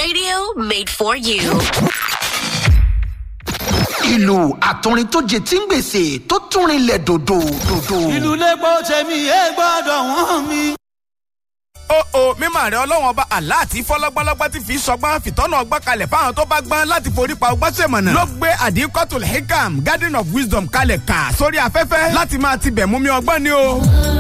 Radio made for you. ìlú àtúrin tó jẹ tí ń gbèsè tó túnrin lẹ̀ dòdò dòdò. ìlú lẹ́gbọ́ tẹ̀mí ẹ gbọ́dọ̀ wọ́n mi. ó o mímọ rẹ ọlọ́wọ́n ọba àlá àti fọlọ́gbọ́lọ́gbọ́ ti fi sọgbọ́n fìtọ́nà ọgbọ́n kalẹ̀ fáwọn tó bá gbọ́n láti forí pa ọgbọ́n sèmọ̀nà. ló gbé àdínkọ́tò hikam garden of wisdom kalẹ̀ kà sórí afẹ́fẹ́ láti máa tibẹ̀ mú mi ọgbọ́n ni o.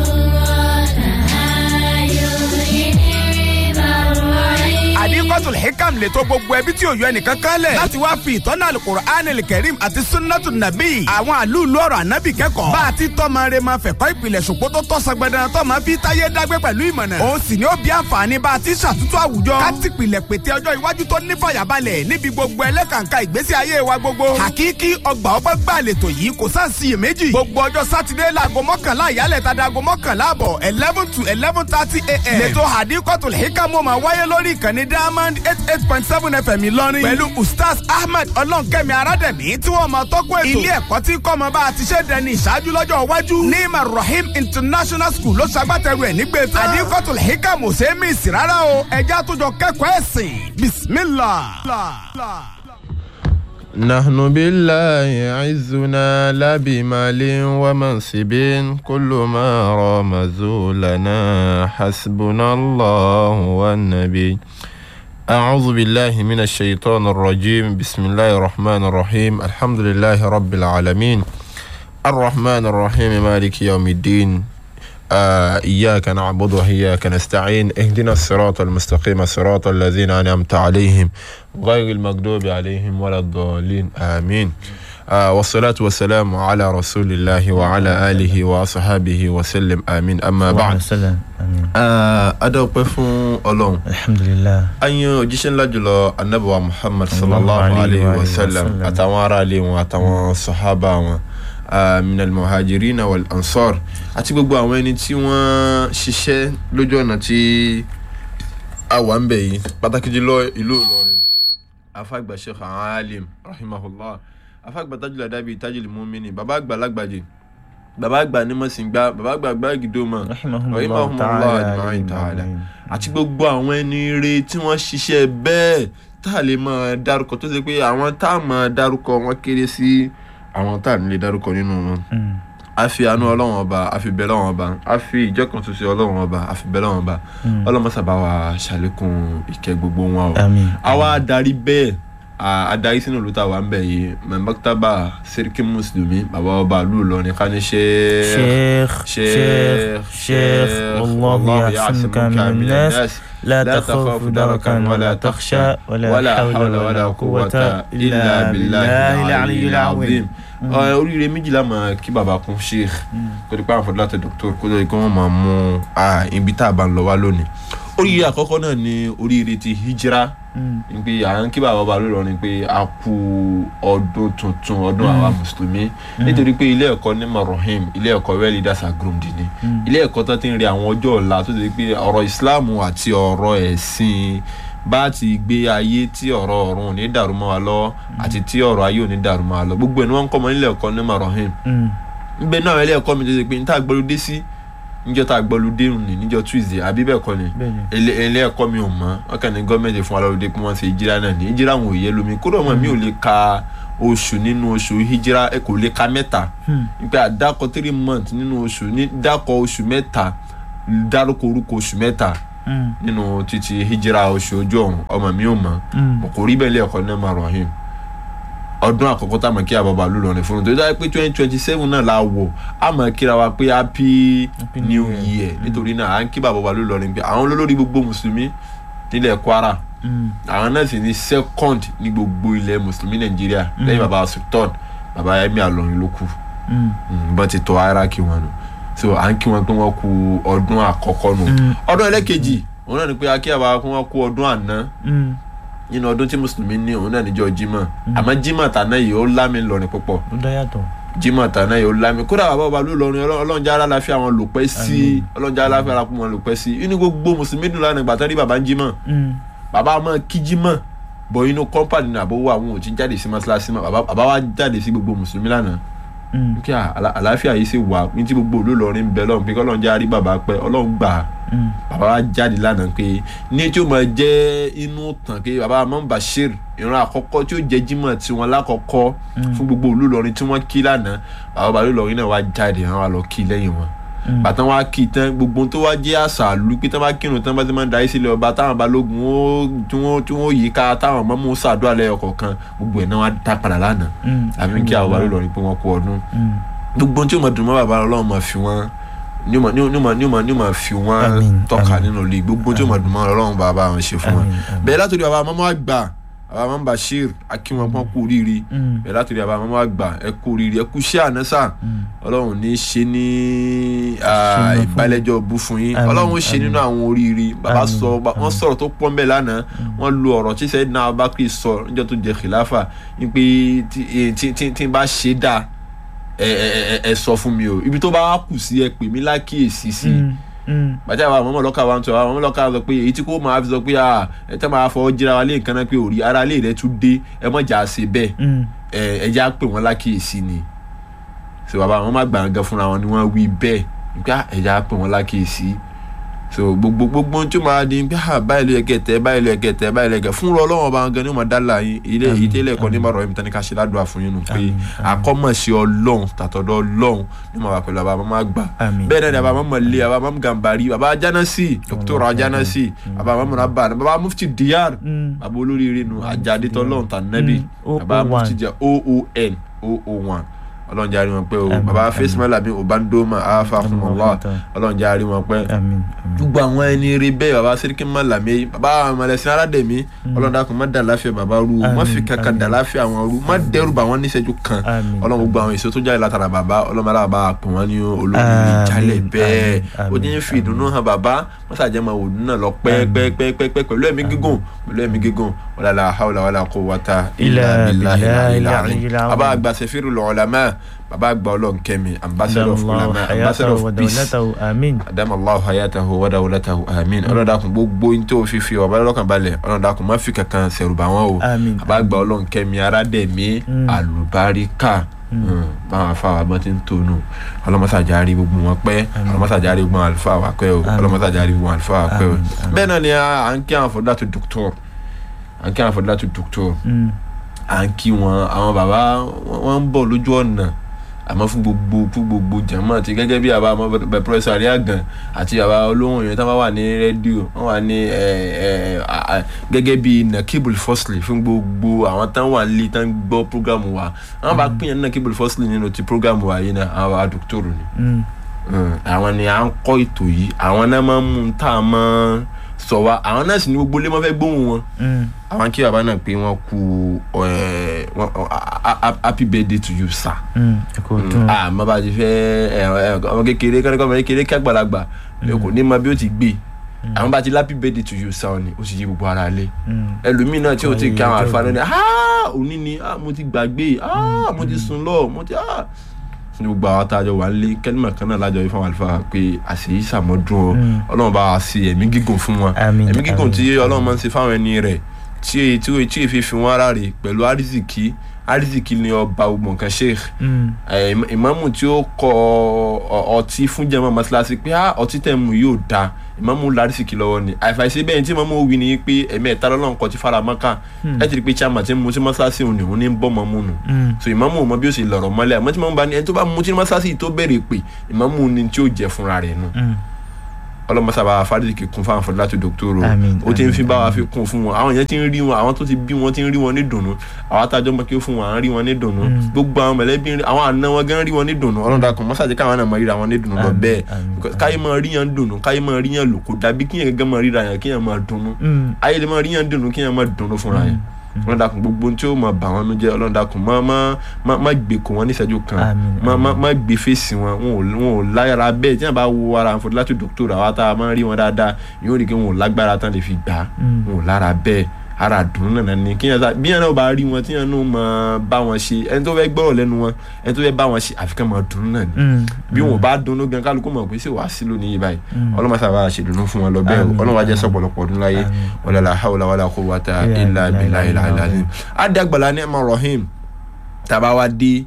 àdínkọ́tò hikam lè tó gbogbo ẹbí tí ò yọ ẹnìkan kan lẹ̀ láti wá fi ìtọ́nà alukur'an kẹrim àti sunnatu nabi àwọn àlùlù ọ̀rọ̀ ànábì kẹ́kọ̀ọ́ bá a ti tọ́mọ rẹ máa fẹ̀kọ́ ìpìlẹ̀ ṣòpó tó tọ́ sọgbẹ́dẹ́ tọ́mọ fi táyé dágbé pẹ̀lú ìmọ̀nà òun sì ni ó bí àǹfààní bá a ti ṣàtúntò àwùjọ káti pìlẹ̀ pété ọjọ́ iwájú tó ní fàyàbalẹ̀ níbi gbogbo ẹlẹ́kàǹkà ìgbésí ayé wa gbogbo hakiki ọgbà ọgbà gbà lètò yìí kò sáà sí iyèméjì gbogbo ọjọ́ sátidé láago mọ́kànlá ìyálẹ̀ tàdá aago mọ́kànlá àbọ̀ eleven to eleven thirty a.m. lẹ́tọ̀ hadikotul hikamu máa wáyé lórí ìkànnì diamond eight eight point seven fm ìlọrin pẹ̀lú ustaz ahmed ọlọ́nkẹ́mi arádẹ̀mí tí wọ́n máa tọ́kọ̀ ètò ilé ẹ̀kọ́ tí kọ́mọ bá a ti ṣe dẹni ìṣáájú lọ́jọ́ iwájú ní marahim international school ló ṣagbátẹrù ẹ̀ nígbè tán hadikotul hikamu ṣe é mí sí rárá o ẹja tó jọ kẹ́kọ̀ọ́ ẹ̀sìn bismillah. نحن بالله عزنا لا بمال ومنصب كل ما رمزوا لنا حسبنا الله والنبي أعوذ بالله من الشيطان الرجيم بسم الله الرحمن الرحيم الحمد لله رب العالمين الرحمن الرحيم مالك يوم الدين آه إياك نعبد وإياك نستعين اهدنا الصراط المستقيم صراط الذين أنعمت عليهم غير المغضوب عليهم ولا الضالين آمين آه والصلاة والسلام على رسول الله وعلى آله وصحبه وسلم آمين أما بعد Wàhálà àmín. آه أدعو فون ألون Alhamdulillah. anyi òjíṣẹ́ ńlá jùlọ anabiwa muhammad Sallallahu sallallahu alayhi alayhi wa wa sallam sallam. àtàwọn aráàlú wọn àtàwọn sọ̀hábà wọn ah, minal muhajirina wal ansar àti gbogbo àwọn ẹni tí wọ́n ṣiṣẹ́ lójú ọ̀nà tí a wà ń bẹ̀ yìí pàtàkì jùlọ ìlú ìlọrin afagba sheikh alim rahimahullah afagba tajul adabi tajul mumini baba àgbà lágbàjì baba àgbà ní mọ̀sìngbà baba àgbà gbàgídọ́mọ̀ Rahimahumullah ta'ala. ajma'in ta'ala àti gbogbo àwọn ẹni ire tí wọ́n ṣiṣẹ́ bẹ́ẹ̀ tá a lè máa dárúkọ tó ṣe pé àwọn tá a máa dárúkọ wọn kéré sí àwọn tá a nílé dárúkọ nínú wọn. Mm. a fi àánú ọlọ́wọ́n ọba a fi bẹ́ẹ̀ lọ́wọ́n ọba a fi ìjọkan ṣoṣo ọlọ́wọ́n ọba a fi bẹ́ẹ̀ lọ́wọ́n ọba ọlọ́mọ sábà wa ṣàlékún ìkẹ́ gbogbo wọn o. Àmín. àwa adarí bẹ́ẹ̀ a- adarí sínú ìlú tá a wà ń bẹ̀ yìí mẹ́mbàkítàbà sẹ́ríkì mùsùlùmí bàbá ọba ìlú Ìlọrin ká ní ṣe شيخ شيخ شيخ والله يعصمك من الناس لا تخاف دركا ولا تخشى ولا حول ولا قوة إلا بالله العلي العظيم Ẹ, oríire méjìlá máa kí bàbá kún sheikh kó dípò àwọn fọdúlá tẹ dọkítọ kó lóye kí wọn máa mú ah, ibi tá a bá ń lọ wá lónìí. oríire àkọ́kọ́ náà ni oríire ti hijira ní pé à ń kí bàbá bá lórí ọ̀run pé a kú ọdún tuntun ọdún àwa mùsùlùmí nítorí pé ilé ẹ̀kọ́ ní marahim ilé ẹ̀kọ́ well leaders are groomed ni ilé ẹ̀kọ́ tó ti ń rí àwọn ọjọ́ ọ̀la tó ti pé ọ̀rọ̀ islam àti ọ̀rọ̀ ẹ̀sìn bá ti gbé ayé tí ọ̀rọ̀ ọ̀run ò ní dàrú mọ́ wa lọ́wọ́ àti tí ọ̀rọ̀ ayé ò ní dàrú mọ́ wa lọ gbogbo ẹ̀ ni wọ́n ń kọ́ ọmọ nílé ẹ̀kọ́ ní marahim nbẹ náà ilé ẹ̀kọ́ mi tó ṣe pé níta gbọlódé sí níjọ́ tá a gbọlódé ní níjọ́ tuesday àbí bẹ́ẹ̀ kọ́ ni Bẹ́ẹ̀ni. ilé ilé ẹ̀kọ́ mi ò mọ̀ wọ́n kàn ní gọ́ọ̀mẹ̀ntì fún wa lọ́dọọdẹ pé wọ́n ṣe ìjírá náà ní ìjírá wọn ò yẹ lómi kódà ọmọ mi ò lè ka oṣù nínú oṣù hijira ẹ kò lè ka mẹ́ta nípa àdàkọ three months nínú oṣù ní dàkọ oṣù mẹ́ta dárúkọ orúkọ oṣù mẹ́ta nínú títí hijira oṣù ojú ọ̀run ọmọ mi ò mọ̀ kò rí bẹ́ẹ̀ ilé ẹ̀kọ́ náà máa rọ̀hìn ọdún àkọ́kọ́ tá a mọ̀ kí àbábà lù lọ́rin fún un tó dáa pé twenty twenty seven náà la wọ̀ a mọ̀ kíra wa pé happy Happy new New year nítorí náà à ń kí bàbá lù lọ́rin pé àwọn olórí gbogbo mùsùlùmí nílẹ̀ kwara àwọn náà sì ní second ní gbogbo ilẹ̀ mùsùlùmí nàìjíríà lẹ́yìn bàbá sultan bàbá emir àlọ́rin ló kù bọ́n ti tọ́ ara kí wọn nù so à ń kí wọn pé wọ́n kú ọdún àkọ́kọ́ nù ọdún ẹlẹ́kejì òun náà ni pé akí àbá pé wọ́n kú ọdún àná nínú ọdún tí mùsùlùmí ní òun náà níjọ́ jimá àmọ́ jimá tàná yìí ó lámì lọrin púpọ̀ ó dá yàtọ̀ jimá tàná yìí ó lámì kódà bàbá ọba ló lọrin ọlọ́njà aláàfin àwọn lòpẹ́ sí ọlọ́njà aláàfin aláàfin àwọn lòpẹ́ sí inú gbogbo mùsùlùmí dùn lánàá ìgbà tán rí bàbá ń jimá bàbá máa kí jimá bọ̀ inú kọ́mpánì ní àbówó àwọn ò ti jáde sí mọ́ṣáláṣí mọ́ bàbá bàbá wa jáde sí gbogbo mùsùlùmí lánàá Mm. kí àlá- àlàáfíà yìí sì wà ní tí gbogbo olólọrin bẹ lọ́run pé kọ́lọ́n jẹ́ àrí bàbá pẹ́ ọlọ́run gbà á Mm. bàbá wa jáde lánàá pé ní tí ó máa jẹ́ inú tàn pé bàbá Imam Bashir ìran àkọ́kọ́ tí ó jẹ́ jímọ̀ tiwọn lákọ̀ọ́kọ́ fún gbogbo olólọrin tí wọ́n kí lánàá bàbá bàbá olólọrin náà wá jáde àwọn wa lọ kí lẹ́yìn wọn bàtàn wa kí tán gbogbo ohun tó wá jẹ́ àṣà àlù pé tán bá kírun tán bá ti máa ń darí sílẹ̀ ọba táwọn balógun ó tí wọ́n tí wọ́n yí ká táwọn mọ́mú ṣàdúrà lẹ́yọ̀ kọ̀ọ̀kan gbogbo ẹ̀ náà wá dá padà lánàá Mm. àbí kí àwọn bàbá olólọrin pé wọ́n kú ọdún Mm. gbogbo ohun tí ó mọ dùn mọ́ bàbá ọlọ́run máa fi wọ́n ní ó máa- ní ó máa- ní ó máa ní ó máa fi wọ́n Àmín, tọ́ka àmín. nínú ilé gbogbo ohun tí ó mọ dùn mọ́ ọlọ́run bàbá wọn ṣe fún wọn Àmín, àmín. bẹ́ẹ̀ látòrí bàbá mọ́mọ́ àgbà bàbá mọ́mọ́ Bashir akínwọn pọ́n kú oríire Mm. bẹ́ẹ̀ látòrí bàbá mọ́mọ́ àgbà ẹ kú oríire ẹ kú iṣẹ́ ànásà ọlọ́run ní í ṣe ní ah, Ṣínà fún- ìbálẹ́jọ́ bú fún yín Àmín, ọlọ́run ó ṣe nínú àwọn oríire bàbá Àmín, sọ ba- wọ́n àmín. sọ̀rọ̀ tó pọ́n bẹ́ẹ̀ lánàá wọ́n lo ọ̀rọ̀ tí sẹ́yìn náà Abubakar sọ níjọ́ tó jẹ khilafa ní pé tí- eh, tí tí- tí n bá ṣe dáa ẹ ẹ ẹ ẹ sọ fún mi o ibi tó bá wá kù sí ẹ pè mí lákìyèsí sí Mm. Mm. bàtà àwọn ọmọ ọlọ́kà wa ń sọ àwọn ọmọ ọlọ́kà sọ pé èyí tí kò máa fi sọ pé à ẹ tẹ́ máa fọwọ́ jíra wa lé nǹkan náà pé òrí ara lè rẹ tún dé ẹ mọ̀ jà ṣe bẹ́ẹ̀ Mm. ẹ ẹ já pè wọ́n lákìyèsí ni so bàbá àwọn má gbàngàn fúnra wọn ni wọ́n wí bẹ́ẹ̀ nígbà ẹ já pè wọ́n lákìyèsí so gbogbo gbogbo ohun tí ó máa di pé à báyìí ló yẹ kẹtẹ báyìí ló yẹ kẹtẹ báyìí ló yẹ kẹ fúnra ọlọ́wọ́n bá gan ni ó máa dá la yín ilé Àmín, èyí tẹ́lẹ̀ ẹ̀kọ́ ní àmín. bàrọ̀ ẹ̀mí tán ní ká ṣe ládùúgbà fún yín nù pé Àmín, àmín. àkọ́mọ̀ṣe ọlọ́run tàtọ̀dọ̀ ọlọ́run ní màá wà pẹ̀lú àbá máa gbà Àmín. bẹ́ẹ̀ náà ni àbá máa mọ̀lẹ́ àbá máa gàmbàrí bàbá ajánásì dr ajánásì àbá máa múra bá bàbá mufti diyar Mm. bàbá olóríire nu àjáde tọ́lọ́run tànẹ́bì Mm, bàbá 001. mufti jẹ́ oon oon ọlọ́run jẹ́ àrí wọn pé o Àmín, bàbá àmín. fẹ́sìmọ́lá mi obandoma afakumullah ọlọ́run jẹ́ àrí wọn pé Àmín. Àmín. gbogbo àwọn ẹni rí bẹ́ẹ̀ bàbá sẹ́ríkì mọ́làmí bàbá mọ̀lẹ́sìn aládẹ̀mí ọlọ́run dákun má dà láfíà bàbá rú o má Àmín, fi kankan àmín. dà láfíà àwọn rú má dẹ́rù bà wọ́n níṣẹ́jú kan Àmín, ọlọ́run gbogbo àwọn èso tó jáde látara bàbá ọlọ́run aláwọ̀ bá pè wọ́n ní olórí Àmín, ìjálẹ̀ bẹ́ẹ̀ àmín, ó ní fi ìdùnnú hàn bàbá wọ́n sàjẹ́ máa wò nínú náà lọ pẹ́ẹ́pẹ́ẹ́pẹ́ pẹ̀lú ẹ̀mí gígùn pẹ̀lú ẹ̀mí gígùn wala la hawla wala quwwata illa Illa billahi billahi al-aliyyil al-aliyyil azim azim. bàbá àgbà sẹ́fìrì ulama bàbá àgbà ọlọ́run kẹ́mi ambassador of Allahu ulama ambassador hayatahu wa of peace dawlatahu. Àmín. adamallahu hayatahu wa dawlatahu amin ọlọ́run dákun gbogbo yín tó fi fi ọba lọ́kàn balẹ̀ ọlọ́run dákun má fi kankan ṣẹ̀rù bà wọ́n o Àmín. bàbá àgbà ọlọ́run kẹ́mi aládẹ̀mí Mm. àlùbáríkà báwọn afáwà bọ́n ti ń tónú ọlọ́mọsàjárí gbogbo wọn pẹ́ ọlọ́mọsàjárí gbogbo àwọn àlùfáà wà pẹ́ o Àmín. ọlọ́mọsàjárí gbogbo àwọn àlùfáà wà pẹ́ o Àmín, àmín. bẹ́ẹ̀ náà ni à ń kí àwọn fọdúlátù dòkítọ́r à ń kí àwọn fọdúlátù dòkítọ́r Mm. à ń kí wọn àwọn bàbá wọn- wọn ń bọ̀ lójú ọ̀nà àmọ́ fún gbogbo fún gbogbo jàmọ́ àti gẹ́gẹ́ bí àbá ọmọ bẹ pẹ́rẹ́sì àríyàgàn àti àbá olóhùn yẹn tí wọ́n wà ní rédíò wọ́n wà ní ẹ, ẹ, à- à- gẹ́gẹ́ bí nakibul fosli fún gbogbo àwọn tán wà nílé tán gbọ́ programu wa àwọn bá pín yẹn nakibul fosli nínú ti programu wa yìí náà àwọn bá dókítọ̀rù ni Mm. Mm, àwọn ni à ń kọ́ ètò yìí àwọn náà máa ń mú un tá a máa sọ wa àwọn náà sì ní gbogbo ilé máa fẹ́ gbóhùn wọn Mm. àwọn kí bàbá náà pé wọ́n kú ẹ, wọ́n- ọ- a- a- a- happy birthday to you sir Mm. ẹ kò dùn. ah má bàa ti fẹ́ ẹ, ẹ, ọmọ kékeré kọ́nìkan ọmọ kékeré kí àgbàlagbà kò ní mọ bí ó ti gbé àwọn bá ti happy birthday to you sir ni ó sì yí gbogbo ara lé Mm. ẹlòmíì náà tí ó ti Ọ̀yẹ́ kí àwọn ọjọ́ àlùfáà ìbí. náà ni ah òní ni ah mo ti gbàgbé ah mo ti sùn lọ mo ti ah ní gbogbo àwọn àtàjọ wà ń lé kẹ́límà kan náà lájọ ifá àlùfáà pé àṣeyí sàmọ́dún o Mm. ọlọ́run bá wa ṣe ẹ̀mí gígùn fún wọn Àmín, ẹ̀mí gígùn àmín, tí ọlọ́run máa ń ṣe fáwọn ẹni rẹ̀ tí èyí tí èyí tí èyí fi fi wọn ara rè pẹ̀lú àrísìkí àrísìkí ni ọba gbogbo nǹkan sheikh Mm. ẹ, ìmọ̀- ìmáàmù tí ó kọ ọ- ọtí fún jẹmọ mọ́ṣáláṣí pé ah ọtí tẹ̀ mú yóò da ìmáàmù lárísìkí lọ́wọ́ ni àìfàìsí bẹ́ẹ̀ tí ìmáàmù wí ni pé ẹ̀mí ẹ̀ta lọ́lọ́run kọ ti fara mọ́ká ẹ ti rí i pé chairman ti ń mu sí mọ́ṣáláṣí òun ni òun ní ń bọ́ mọ́ mú nù Mm. so ìmáàmù ò mọ bí ó ṣe lọ̀rọ̀ mọ́lẹ̀ àmọ́ tí ìmáàmù bá ní ẹni tó bá mu sí mọ́ṣáláṣí tó bẹ̀rẹ̀ pé ìmáàmù ni tí ó jẹ fúnra rẹ̀ nù Mm. ọlọmọsàbà fàdíkì kún fáwọn fọdún láti dòkítọrò Àmín, ó ti ń fi àmín, bá wa àmín. fi kún fún wọn àwọn yẹn ti ń rí wọn àwọn tó ti bí wọn ti ń rí wọn ní dùnnú àwọn atájọ́ mọ́ kí ó fún wọn à ń rí wọn ní dùnnú gbogbo àwọn mọ̀lẹ́bí ń rí àwọn àna wọn gan rí wọn ní dùnnú ọlọ́dà kan mọ́sàdé káwọn náà mọ̀ ríra wọn ní dùnnú lọ Àmín, bẹ́ẹ̀ àmín, Because káyé máa rí yẹn dùnnú káyé máa rí yẹn lò kó dàbí kíyẹn gẹ́gẹ́ máa ríra yẹn kíyẹn máa dùnnú Mm. ayé lè máa rí yẹn dùnnú kíyẹn máa dùnnú fúnra yẹn ọlọ́dà kan gbogbo ohun tí ó máa bà wọn nú jẹ́ ọlọ́dà kan má má má má gbé kó wọn níṣẹ́jú kan Àmín, má má àmín. má gbé fèsì wọn wọn ò wọn ò láyàrá bẹ́ẹ̀ tí wọn bá wo ara àǹfọ̀dé láti dòkítọ̀rù àwa tá a máa ń rí wọn dáadáa yóò rí i pé wọn ò lágbára tán lè fi gbà á Mm. wọn ò lára bẹ́ẹ̀ ara dùn náà ni kí yẹn sá bí yẹn náà bá rí wọn tí yẹn náà máa bá wọn ṣe ẹni tó fẹ́ gbọ́rọ̀ lẹ́nu wọn ẹni tó fẹ́ bá wọn ṣe àfikún máa dùn náà ni Mm. bí wọn ò bá dunnú gan kálukú mọ̀ pé ṣé wàá sí lónìí yìí báyìí ọlọ́mọ sábà ṣèdùnnú fún wọn lọ bẹ́ẹ̀ Àmín, ọlọ́mọ ajẹ́ àmín. sọ̀pọ̀lọpọ̀ ọdún láyé Àmín. wala la hawla wala quwwata Illa illa billahi billahi al-aliyyil al-azim. adé àgbàlá ní ẹ̀mọ rahim tàbá wa dé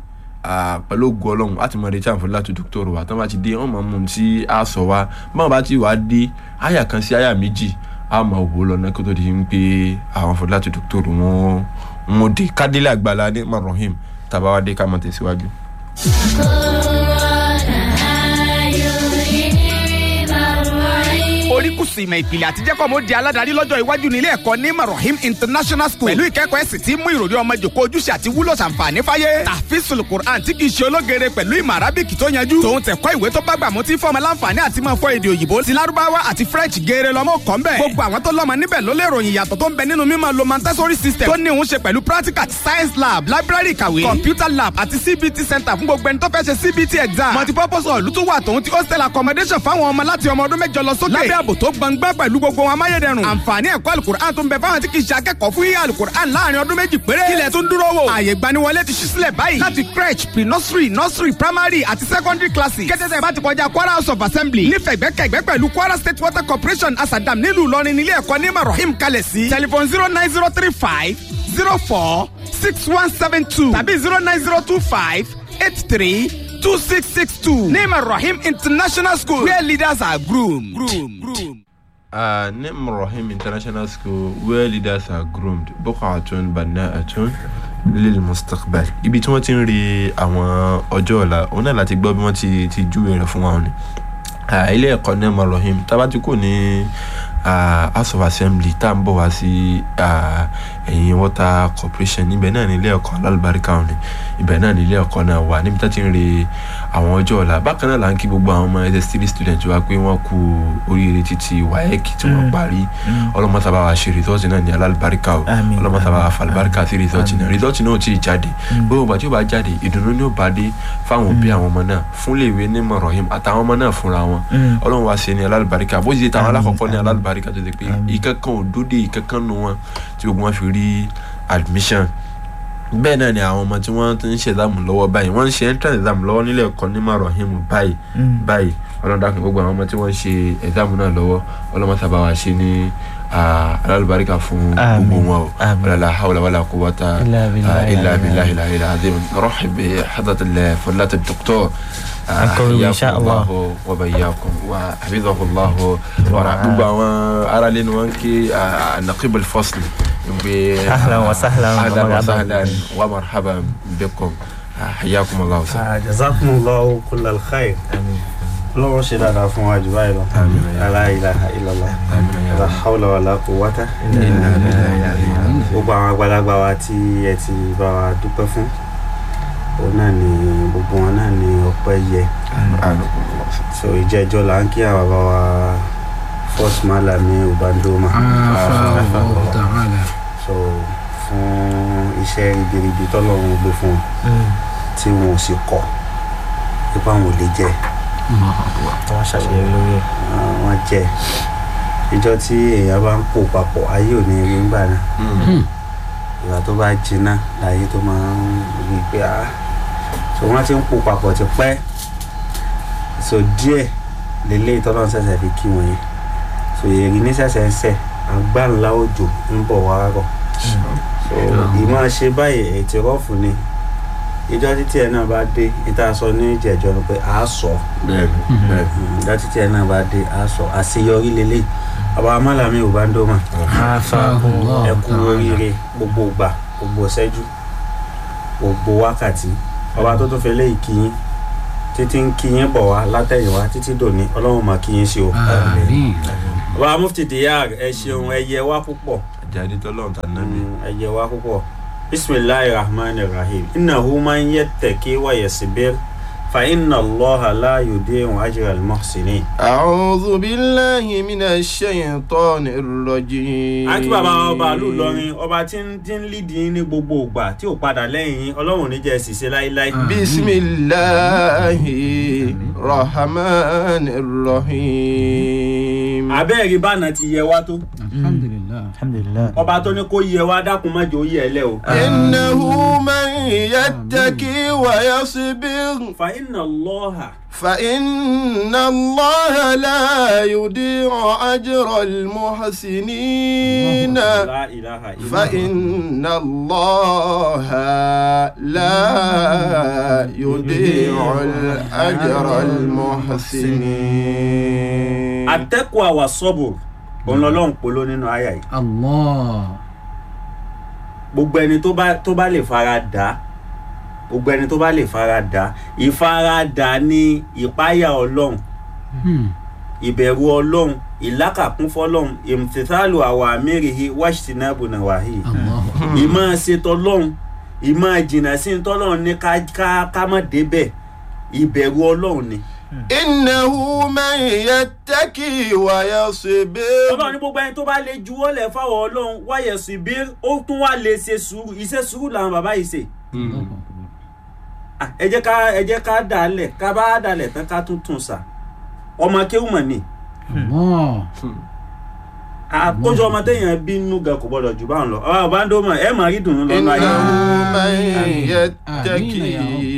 ah, pẹ̀lú ògùn ọlọ́run láti mọ̀ retí àǹfààní láti dókítọ̀rù wa tán bá ti dé wọ́n mọ̀ mú un tí a sọ wa báwọn bá ti wà á dé àyà kan sí àyà méjì a máa wò ó lọ́nà kó tó di pé àwọn àǹfààní láti dókítọ̀rù wọn wọn dé kádélé àgbàlá ní marahim tàbá wa dé ká máa tẹ̀síwájú. oríkùsù ìmọ̀ ìpìlẹ̀ àti jẹ́kọ̀ mo di aládàárí lọ́jọ́ iwájú nílé ẹ̀kọ́ ní marahim international school pẹ̀lú ìkẹ́kọ̀ọ́ ẹ̀sìn tí mú ìròrí ọmọ jòkó ojúṣe àti wúlò ṣàǹfààní fáyé tàfíìsùl quran tí kìí ṣe ológere pẹ̀lú ìmọ̀ arábìkì tó yanjú tòun tẹ̀kọ́ ìwé tó bá gbà mú tí fọmọ láǹfààní àti máa fọ èdè òyìnbó ti lárúbáwá àti french geere lọ́mọ kọ́ ń bẹ̀ gbogbo àwọn tó lọ́mọ níbẹ̀ ló lè ròyìn ìyàtọ̀ tó ń bẹ nínú mímọ̀ lo montessori system tó ní òun ṣe pẹ̀lú practical science lab library ìkàwé computer lab àti cbt center fún gbogbo ẹni tó fẹ́ ṣe cbt exam multipurpose hall tó wà tòun ti hostel accommodation fáwọn ọmọ láti ọmọ ọdún mẹ́jọ lọ sókè lábẹ́ ààbò tó gbangba pẹ̀lú gbogbo wọn amáyédẹrùn àǹfààní ẹ̀kọ́ alukur'an tó ń bẹ fáwọn tí kì í ṣe akẹ́kọ̀ọ́ fún yíyá alukur'an láàrin ọdún méjì péré kílẹ̀ tó ń dúró wò àyè gbaniwọlé ti ṣí sílẹ̀ báyìí láti crèche pre nursery nursery primary àti secondary classes kẹ́tẹ́tẹ́ bá ti kọjá kwara house of assembly nífẹ̀gbẹ́kẹ̀gbẹ́ pẹ̀lú kwara state water corporation asadam nílùú ìlọrin nílé ẹ̀kọ́ ní marahim kalẹ̀ sí telephone zero nine zero three five zero four six one seven two tàbí zero nine zero two five eight three two six six two ní marahim international school where leaders are groomed. groomed. groomed. Uh, Nim Rahim International School where leaders are groomed buqatun bana'atun lil mustaqbal ibi tí wọ́n ti ń rí àwọn ọjọ́ ọ̀la òun náà láti gbọ́ bí wọ́n ti ti júwe rẹ̀ fún wa ni Ah, ilé ẹ̀kọ́ Nim Rahim tábà ti kò ní ah, house of assembly tá à ń bọ̀ wá sí ah, ẹ̀yìn water corporation níbẹ̀ náà ní ilé ẹ̀kọ́ alálùbáríkà òní ibẹ̀ náà ní ilé ẹ̀kọ́ náà wà níbi tá ti ń rí àwọn ọjọ́ ọ̀la bákan náà là ń kí gbogbo àwọn ọmọ ss three student wa pé wọ́n kú oríire títí waec tí wọ́n parí ọlọ́mọsábà wa ṣe rìsọ́ọ̀tì náà ní alálùbáríkà o Àmín, ọlọ́mọsábà wa àmín, falùbáríkà sí rìsọ́ọ̀tì náà rìsọ́ọ̀tì náà ò tí ì jáde gbogbo ìgbà tí ó bá jáde ìdùnnú ni ó bá dé fáwọn òbí àwọn ọmọ náà fún léèwé ní mọ̀rọ̀hìm àtàwọn ọmọ náà fúnra wọn Mm. ọlọ́run wa ṣe ní alálùbáríkà bó ṣe táwọn Àmín, alákọ̀ọ́kọ́ ní àmín. alálùbáríkà tó ti pé Àmín. ìkankan ò dóde ìkankan nu wọn tí gbogbo wọn fi rí admission bẹ́ẹ̀ náà ni àwọn ọmọ tí wọ́n ti ń ṣe exam lọ́wọ́ báyìí wọ́n ń ṣe entrance exam lọ́wọ́ nílé ẹ̀kọ́ ní marahim báyìí Mm. báyìí ọlọ́dàkùn gbogbo àwọn ọmọ tí wọ́n ń ṣe exam náà lọ́wọ́ ọlọ́mọsábà wa ṣe ní ah, alálùbáríkà fún Àmín. gbogbo wọn o Àmín. wàlá hawla wàlá quwwata إلا بالله آه، إلا العلي بالله العلي العظيم نرحب بحضرة فضيلة الدكتور آه، أنكم إن شاء حياكم الله. وبياكم وحفظه الله ورعاه gbogbo àwọn ará lẹ́nu wọn kí نقيب الفصل ب- أهلا وسهلا أهلا ومرحبا. وسهلا ومرحبا بكم آه، حياكم الله وسهلا jazakumullahu kullal khair lọ́wọ́ ṣe dáadáa fún wa jù báyìí lọ Àmín. la ilaha illallah Àmín ya la Rabbi. hawla wala quwwata Inna lillahi wa inna ilaihi gbogbo àwọn àgbàlagbà wa tí ẹ ti bá wa dúpẹ́ fún òun náà ni gbogbo wọn náà ni ọpẹ́ yẹ A'anakum Allah. so ìjẹ́jọ́ là ń kí àwọn bàbá wa first malami ubandoma so fún iṣẹ́ ribiribi tọ́lọ́run gbé fún wọn Mm. tí wọn ò sì kọ̀ nípa àwọn ò lè jẹ́ wọ́n ṣàṣeyọrí lórí ẹ̀. wọ́n jẹ́ ìjọ tí èèyàn bá ń pò papọ̀ ayé ò ní rí ńgbà náà Mm. ìgbà tó bá jiná láyé tó máa ń rí i pé ah so wọ́n ti ń pò papọ̀ ti pẹ́ so díẹ̀ lélẹ́yìí tọ́lọ́run ṣẹ̀ṣẹ̀ fi kí wọ́n yẹn so èrì ní ṣẹ̀ṣẹ̀ ń sẹ̀ agbáńlá òjò ń bọ̀ wá rọ̀ so ìmọ̀ ṣe báyìí ètò rọ́ọ̀fù ni ìjọ títí ẹ̀ náà bá dé ìta sọ ní ìjẹ̀jọ́ ni pé a sọ Bẹ́ẹ̀ni, bẹ́ẹ̀ni. ìjọ títí ẹ̀ náà bá dé a sọ àṣeyọrí lélẹ́yìí bàbá amálàmí ò bá ń dọ́mà ẹ kú oríire gbogbo ìgbà gbogbo ìṣẹ́jú gbogbo wákàtí ọba tó tún fẹ́ lé ìkíyín títí ń kíyín bọ̀ wá látẹ̀yìnwá títí dòní ọlọ́run máa kíyín sí o. bàbá mufti diyar ẹ ṣeun ẹ yẹ wá púpọ̀ Àjàdí tọ́lọ́run tà nábì. Mm, ẹ yẹ wá púpọ̀ bisimilahi rahman rahim innahu man yattaqi wa yasbir fa inna allaha la yudi'u ajra al-muhsinin. أعوذ بالله من الشيطان الرجيم àti bàbá ọba àlù lọrin ọba tí ń tí ń lídìí ní gbogbo ìgbà tí ò padà lẹ́yìn yín ọlọ́run ní jẹ́ ṣìṣe láíláí. بسم الله الرحمن الرحيم abẹ́ẹ̀rí bánà ti yẹ wá tó alhamdulilah. alhamdulilah. ọba tó ní kó yẹ wá dákun má jẹ́ ó yẹ ẹ lẹ́ o. إنه من يتقي ويصبر fa inna Allaha فإن الله لا يضيع أجر المحسنين la ilaha illa فإن الله لا يضيع الأجر المحسنين atẹ́kùn àwà sọ́bù òun lọ́lọ́run polo nínú àyà yìí allah. gbogbo ẹni tó bá tó bá lè fara dà gbogbo ẹni tó bá lè fara dà ìfaradà ní ìpáyà ọlọ́run Hmm. ìbẹ̀rù ọlọ́run ìlákàkún fọlọ́run ìmùtítàlù àwọn àmẹ́rìhì wáṣítìnàbù nàwáhì allah. ìmọ̀ ṣètò ọlọ́run ìmọ̀ jìnnà sí ní tọ́lọ́run ní ká ká ká má débẹ̀ ìbẹ̀rù ọlọ́run ni. إنه من يتقي ويصبر ọlọ́run ní gbogbo ẹni tó bá lè juwọ́ lẹ̀ fáwọn ọlọ́run wáyẹ̀ sí bí ó tún wá lè ṣe sùúrù iṣẹ́ sùúrù làwọn bàbá yìí ṣe. Ah, ẹ jẹ́ ká ẹ jẹ́ ká dàálẹ̀ ká bá dàálẹ̀ tán ká tún tún sà ọmọ kéwù mọ̀ ni allah. àkójọ ọmọ téèyàn bínú gan kò gbọdọ̀ jù báwọn lọ ọ̀rọ̀ bá ń dó mọ̀ ẹ máa rí dùnú lọ́nà ayé إنه من يتقي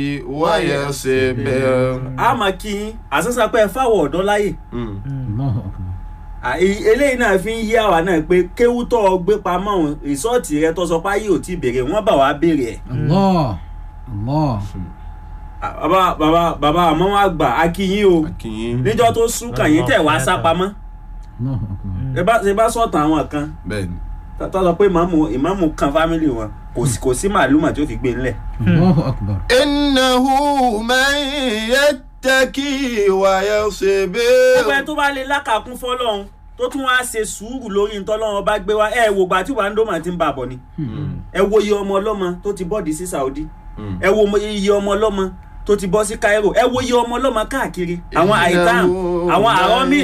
ويصبر a máa kí yín àṣàṣà pé ẹ fáwọ̀ ọ̀dọ́ láyè allah akbar. Ah, e- eléyìí náà fi ń yí àwa náà pé kéwú tó o gbé pamọ́ òun rìsọ́ọ̀tì rẹ tó sọ pé ayé ò tí ì béèrè wọ́n bà wá béèrè ẹ̀ allah. allah. Ah, bàbá bàbá bàbá àmọ́ wọn àgbà a kí yín o níjọ́ tó sún kàn yín tẹ̀ wá sá pamọ́ allah akbar. ẹ bá ṣe bá sọ̀tàn àwọn kan bẹ́ẹ̀ni tó sọ pé ìmáàmù ìmáàmù kan fámìlì wọn kò sí kò sí màálùmọ̀ tí ó fi gbé ńlẹ̀. allah akbar. إنه من يتقي ويصبر gbogbo ẹ tó bá lè lákàkún fọlọ́run tó tún wá ṣe sùúrù lórí ntọ́lọ́run bá gbé wá ẹ wò gbà tí wàá ń dómà ti ń bà bọ̀ ni ẹ wo iye ọmọ ọlọ́mọ tó ti bọ́ọ̀dì sí Saudi ẹ wo mo- iye ọmọ ọlọ́mọ tó ti bọ́ sí Cairo ẹ wo iye ọmọ ọlọ́mọ káàkiri àwọn àìtàn àwọn àrọ́mìn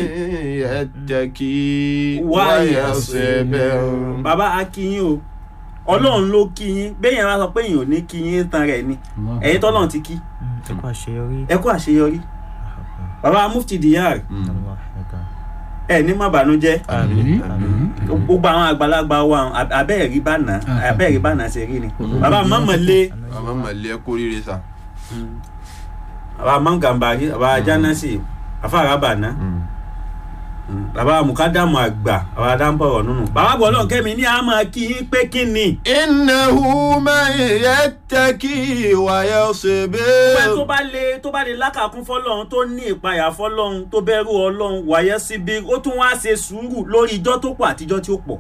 يتقي Why ويصبر bàbá akínyìn o ọlọ́run ló kíyìn bẹ́ẹ̀ yẹn wá sọ pé èèyàn ò ní kíyìn tán rẹ̀ ni Allah. ẹ̀yin tọ́lọ́run ti kí ẹ kú àṣeyọrí. ẹ kú àṣeyọrí bàbá mufti diyar Allah akbar. ẹ ní má bànújẹ́ Àmín. Àmín. gbogbo àwọn àgbàlagbà wa ab- abẹ́ẹ̀rí bànà abẹ́ẹ̀rí bànà ṣe rí ni bàbá mọ́mọ́lé àmọ́ màlẹ́ kó rírẹ sá. bàbá mọ́ngàmbàrí bàbá jánásì afárá bànà bàbá mukadamu àgbà bàbá dáńbọ̀rọ̀ nínú bàbá bọ̀lọ́ kẹ́mi ní àmọ́ kí yín pé kí ni إنه من يتقي pé tó ويصبر bá lè tó bá lè lákàkún fọlọ́run tó ní ìpayà fọlọ́run tó bẹ̀rù ọlọ́run wàyẹ́ síbi ó tún wá ṣe sùúrù lórí ijọ́ tó pọ̀ àtijọ́ tí ó pọ̀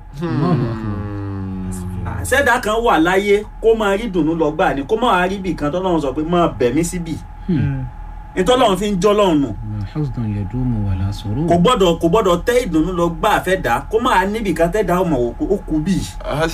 sẹ́dá kan wà láyé kó máa rí dùnú lọ gbà ní kó máa rí bì kan tọ́lọ́run sọ pé máa bẹ̀ mí síbì nítọ́lọ́run fi ń jọ́ lọ́run nù حزن يدوم ولا سرور kò gbọ́dọ̀ kò gbọ́dọ̀ tẹ́ ìdùnnú lọ gbà fẹ́ dà kó máa níbì kan tẹ́ dà ọmọ òkú ó kú bì.